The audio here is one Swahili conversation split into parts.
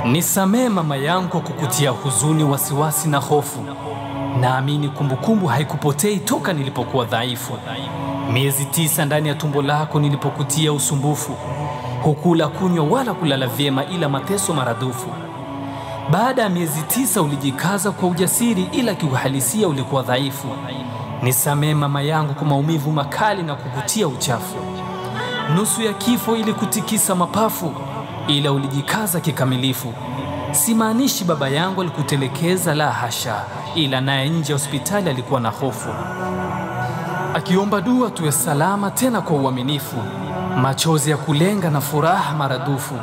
Nisamee mama yangu kwa kukutia huzuni, wasiwasi na hofu. Naamini kumbukumbu haikupotei toka nilipokuwa dhaifu, miezi tisa ndani ya tumbo lako nilipokutia usumbufu. Hukula kunywa wala kulala vyema, ila mateso maradufu. Baada ya miezi tisa ulijikaza kwa ujasiri, ila kiuhalisia ulikuwa dhaifu. Nisamee mama yangu kwa maumivu makali na kukutia uchafu. Nusu ya kifo ili kutikisa mapafu, ila ulijikaza kikamilifu. Simaanishi baba yangu alikutelekeza, la hasha, ila naye nje ya hospitali alikuwa na hofu, akiomba dua tuwe salama, tena kwa uaminifu, machozi ya kulenga na furaha maradufu.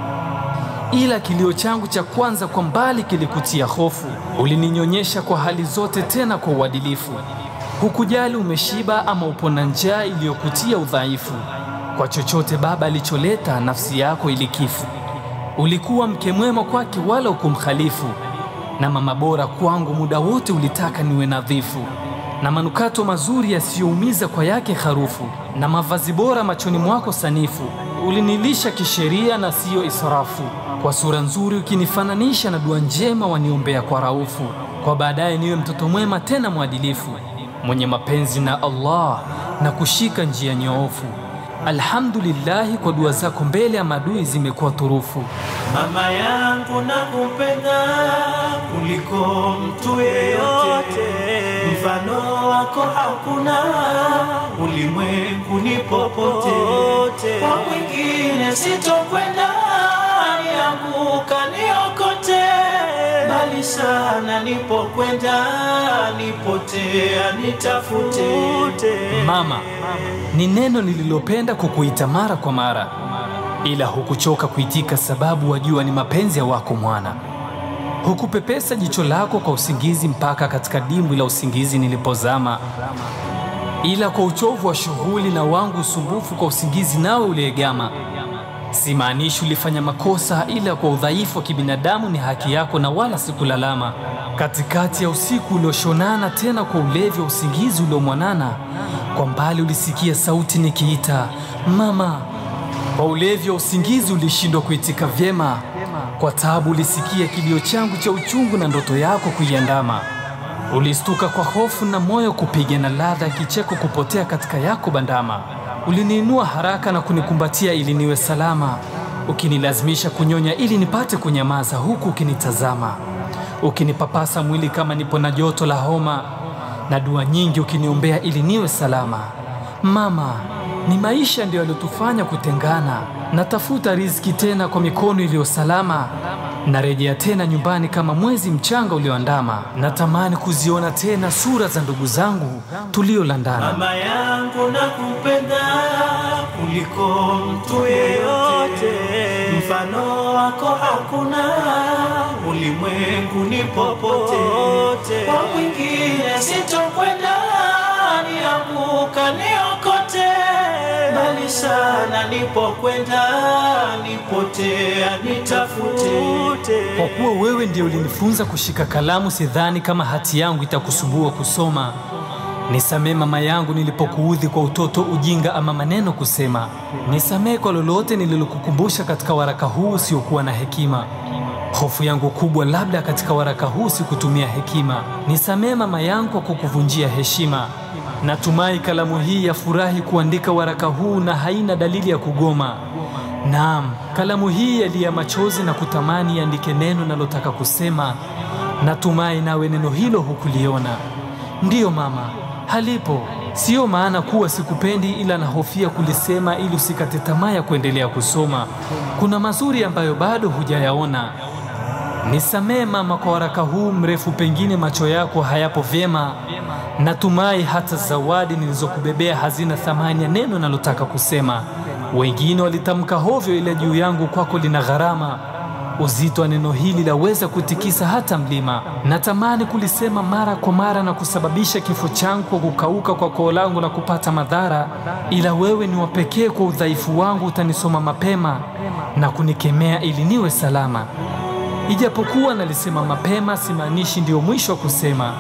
Ila kilio changu cha kwanza kwa mbali kilikutia hofu. Ulininyonyesha kwa hali zote, tena kwa uadilifu. Hukujali umeshiba ama upo na njaa iliyokutia udhaifu. Kwa chochote baba alicholeta, nafsi yako ilikifu. Ulikuwa mke mwema kwake, wala ukumkhalifu, na mama bora kwangu, muda wote ulitaka niwe nadhifu, na manukato mazuri yasiyoumiza kwa yake harufu, na mavazi bora machoni mwako sanifu. Ulinilisha kisheria na siyo israfu, kwa sura nzuri ukinifananisha na dua njema waniombea kwa raufu, kwa baadaye niwe mtoto mwema tena mwadilifu, mwenye mapenzi na Allah na kushika njia nyoofu. Alhamdulillahi, kwa dua zako mbele ya madui zimekuwa turufu. Mama yangu nakupenda kuliko mtu yeyote, mfano wako hakuna ulimwenguni popote. Kwa mwingine sitokwenda, nianguka niokote, mbali sana nipokwenda, nipotea nitafute. Mama ni neno nililopenda kukuita mara kwa mara, ila hukuchoka kuitika, sababu wajua ni mapenzi ya wako mwana. Hukupepesa jicho lako kwa usingizi mpaka katika dimbwi la usingizi nilipozama, ila kwa uchovu wa shughuli na wangu usumbufu kwa usingizi nawe uliegama. Simaanishi ulifanya makosa, ila kwa udhaifu wa kibinadamu ni haki yako na wala sikulalama. Katikati ya usiku ulioshonana, tena kwa ulevi wa usingizi uliomwanana, kwa mbali ulisikia sauti nikiita mama. Kwa ulevi wa usingizi ulishindwa kuitika vyema, kwa taabu ulisikia kilio changu cha uchungu na ndoto yako kuiandama. Ulistuka kwa hofu na moyo kupiga na ladha ya kicheko kupotea katika yako bandama. Uliniinua haraka na kunikumbatia ili niwe salama, ukinilazimisha kunyonya ili nipate kunyamaza, huku ukinitazama, ukinipapasa mwili kama nipo na joto la homa, na dua nyingi ukiniombea ili niwe salama. Mama, ni maisha ndiyo yaliyotufanya kutengana. Natafuta riziki tena kwa mikono iliyo salama, narejea tena nyumbani kama mwezi mchanga ulioandama. Natamani kuziona tena sura za ndugu zangu tuliolandana. Mama yangu nakupenda kuliko mtu yeyote, mfano wako hakuna ulimwenguni popote. Kwa mwingine sitokwenda, nianguka niokote, mbali sana nipokwenda, nipotea nitafute. Kwa kuwa wewe ndiye ulinifunza kushika kalamu, sidhani kama hati yangu itakusumbua kusoma. Nisamee mama yangu nilipokuudhi kwa utoto, ujinga ama maneno kusema. Nisamee kwa lolote nililokukumbusha katika waraka huu usiokuwa na hekima. Hofu yangu kubwa, labda katika waraka huu sikutumia hekima. Nisamee mama yangu kwa kukuvunjia heshima. Natumai kalamu hii ya furahi kuandika waraka huu na haina dalili ya kugoma. Naam, kalamu hii yalia machozi na kutamani iandike neno nalotaka kusema. Natumai nawe neno hilo hukuliona. Ndiyo mama, halipo. Siyo maana kuwa sikupendi, ila nahofia kulisema ili usikate tamaa ya kuendelea kusoma. Kuna mazuri ambayo bado hujayaona. Nisamee mama kwa waraka huu mrefu, pengine macho yako hayapo vyema. Natumai hata zawadi nilizokubebea hazina thamani ya neno nalotaka kusema. Wengine walitamka hovyo, ila juu yangu kwako lina gharama. Uzito wa neno hili laweza kutikisa hata mlima. Natamani kulisema mara kwa mara na kusababisha kifo changu kwa kukauka kwa koo langu na kupata madhara, ila wewe ni wa pekee. Kwa udhaifu wangu utanisoma mapema na kunikemea ili niwe salama. Ijapokuwa nalisema mapema, simaanishi ndio mwisho wa kusema.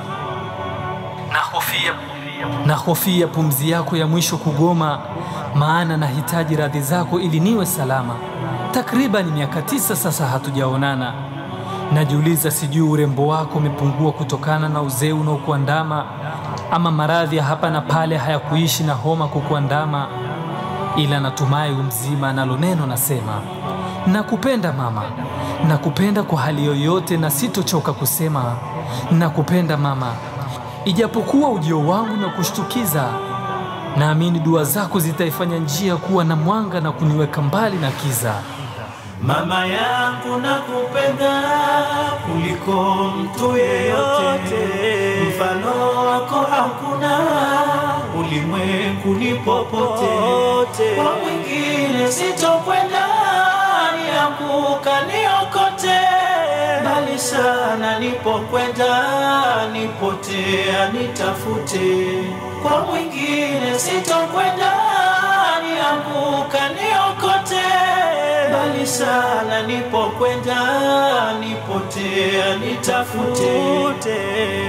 Nahofia, nahofia pumzi yako ya mwisho kugoma, maana nahitaji radhi zako ili niwe salama. Takriban miaka tisa sasa hatujaonana. Najiuliza, sijui urembo wako umepungua kutokana na uzee unaokuandama ama maradhi ya hapa na pale hayakuishi na homa kukuandama, ila natumai umzima. Nalo neno nasema nakupenda mama, nakupenda kwa hali yoyote, na sitochoka kusema nakupenda mama, ijapokuwa ujio wangu na kushtukiza. Naamini dua zako zitaifanya njia kuwa na mwanga na kuniweka mbali na kiza. Mama yangu nakupenda kuliko mtu yeyote, mfano wako hakuna ulimwenguni popote. Kwa mwingine sitokwenda, nianguka niokote, mbali sana nipokwenda, nipotea nitafute. Kwa mwingine sitokwenda, nianguka niokote mbali sana nipokwenda, nipotea nitafute.